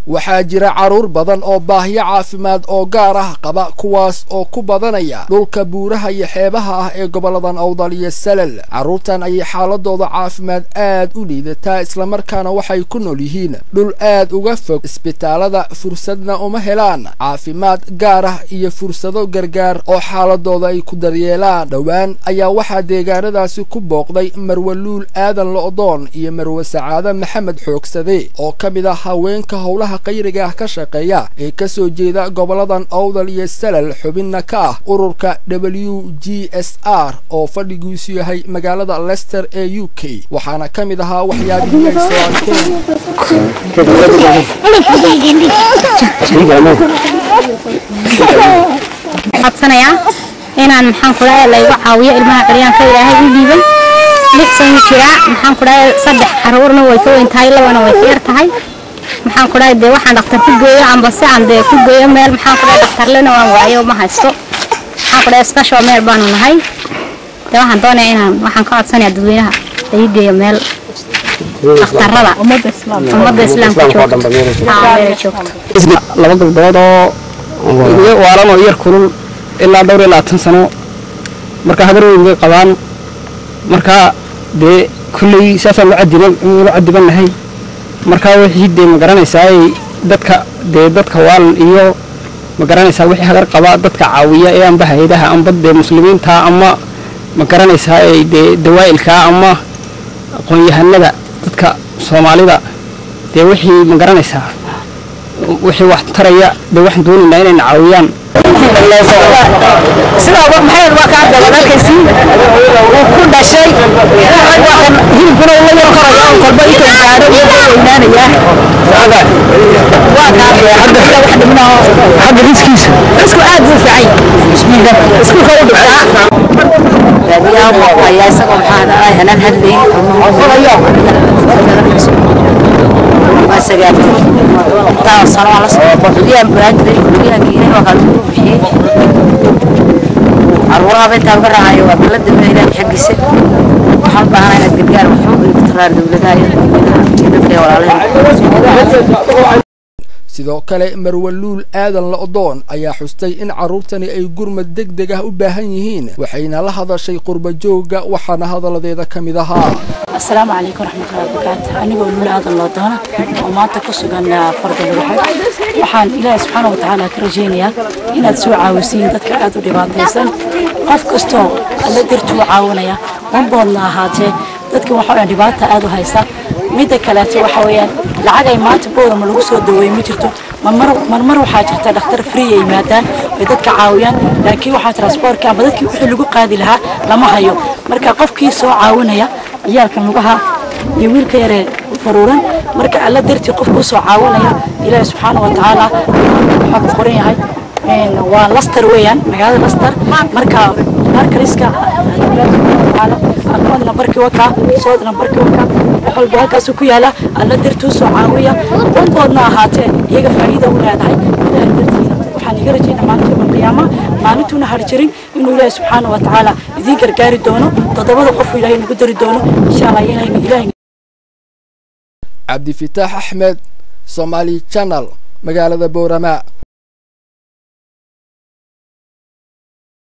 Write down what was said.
waxaa jira carruur badan oo baahiyo caafimaad oo gaar ah qaba kuwaas oo ku badanaya dhulka buuraha iyo xeebaha ah ee gobolladan awdal iyo salal carruurtan ayay xaaladooda caafimaad aad u liidataa islamarkaana waxay ku nool yihiin dhul aad uga fog isbitaalada fursadna uma helaan caafimaad gaar ah iyo fursado gargaar oo xaaladooda ay ku daryeelaan dhowaan ayaa waxaa deegaanadaasi ku booqday marwaluul aadan lo'doon iyo marwe sacaade maxamed xoogsade oo ka mid ah haweenka howlaha qayriga ah ka shaqeeya ee ka soo jeeda goboladan awdal iyo salal xubinna ka ah ururka w g s r oo fadhigiisu yahay magaalada lester ee u k waxaana ka mid ahaa waxyaabihii ay soo arkeen codsanayaa inaan maxaan ku dhahay laygu caawiyo ilmaha qaryaanka ilaahay u dhiibay lix sano jiraa maxaan ku dhahay saddex caruurna way ka weyn tahay labana way ka yar tahay maxaan ku dhahay dee waxaan dhaktar ku geeyo amba si aan dee ku geeyo meel maxaan ku dhahay dhaktarlena waan waayo ma haysto maxaan ku dhahay special meel baanu nahay dee waxaan doonaya inaan waxaan ka codsanayaa dadweynaha lagu geeyo meel dhakhtarada ummadda islaamka joogto aa meela joogto laba gabdhood oo waalan oo yar kulul ilaa dhowr iyo labaatan sano marka habar weyn bay qabaan marka dee kulley saasaan lu cadiban lu cadiban nahay marka wixii dee ma garanaysaa dadka dee dadka waalan iyo ma garanaysaa wixii hagar qaba dadka caawiya ee amba hay-adaha amba dee muslimiinta ama ma garanaysaa dee dawaa'ilka ama aqoon-yahanada dadka soomaalida dee wixii ma garanaysaa wixii wax taraya dee waxaan doonaynaa inayna caawiyaan sidaa maxamed waa kaa gaban arkaysi uu ku dhashay hilibkuna ula yar koraya oo kolba inta gaadho iyo weynaanaya waa kaa wax dhibnaa xagga riskiisa isku aad buu fiican yahay iskuulka u dhigtaa baadiyaha buu hayaa isagoo maxaa dhahay hanaan hadlayn waa sagaal intaa sano waa la socdaa guryahan buraadiray guryahan kiinay waa kala ugu bixiyey caruuraha intaa uga raacayo waa balada ilaahay xaggiisa waxaan u baahanaa inaad gargaar waxu taraar dowladaha iyo dadka walaalaha sidoo kale marwaluul aadan la'doon ayaa xustay in carruurtani ay gurmad deg deg ah u baahan yihiin waxayna la hadashay qurbajooga waxaana hadalladeeda ka mid ahaa asalaamu calaykum raxmatullahi wabarakaatu anigoo lula aadan loo doona oo maanta ku sugan farda lugaxad waxaan ilaahay subxaana wa tacaala ka rajaynayaa inaad soo caawisiin dadka aad u dhibaataysan qof kastoo alla dartuu caawinaya wanboodna ahaatee dadka waxaa dhibaata aad u haysa midda kaleeto waxa weeyaan lacag ay maanta boodama lagu soo daweeye ma jirto marmar waxaa jirta dhakhtar free ay yimaadaan ay dadka caawiyaan laakiin waxaa transportka ama dadkii wixii lagu qaadi lahaa lama hayo marka qofkii soo caawinaya ciyaalkan lugaha iyo wiilka yaree faruuran marka alla dartii qofku usoo caawinaya ilaahi subxaana wa tacaala waxaa ku qoran yahay waa laster weeyaan magaalada laster marka markaliska akoon nambarkii wakaa sood nambarkii wakaa wax walba halkaasu ku yaala alla dartuu soo caawiya unboodna ahaatee iyaga faa'iida u leedahay ilaahay dartiisa waxaan iga rajaynaa maalinta yawma qiyaama maalintuuna harjirin inuu ilaahay subxaana wa tacaala idiin gargaari doono toddobada qofu ilaahay nagu dari doono insha allah ilaahay ilaahay cabdifitaax axmed somaali channel magaalada boorama